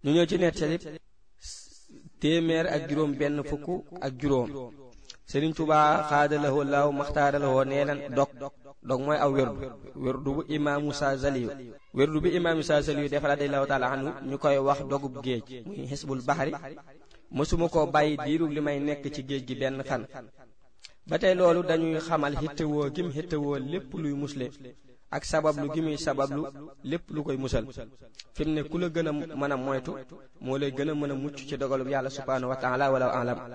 ñu ñëw ci nettali téeméer ak juróom benn fukk ak juróom Sëriñ Tuubaa xaadalawoo laaw maxtaaralawoo nee na dog dog mooy aw werdu werdu bu imaam Musaa Zaliyu werdu bi imaam Musaa Zaliyu def radiyallahu taala anhu ñu koy wax dogub géej muy xisbul baxari mësuma koo bàyyi diirub li may nekk ci géej gi benn fan ba tey loolu dañuy xamal xittewoo gim xittewoo lépp luy musle ak sabablu gi muy sabablu lépp lu koy musal fi mu ne ku la gën a mën a moytu moo lay gën a mën a mucc ci dogalub yàlla subhaanahu wa taala wala alam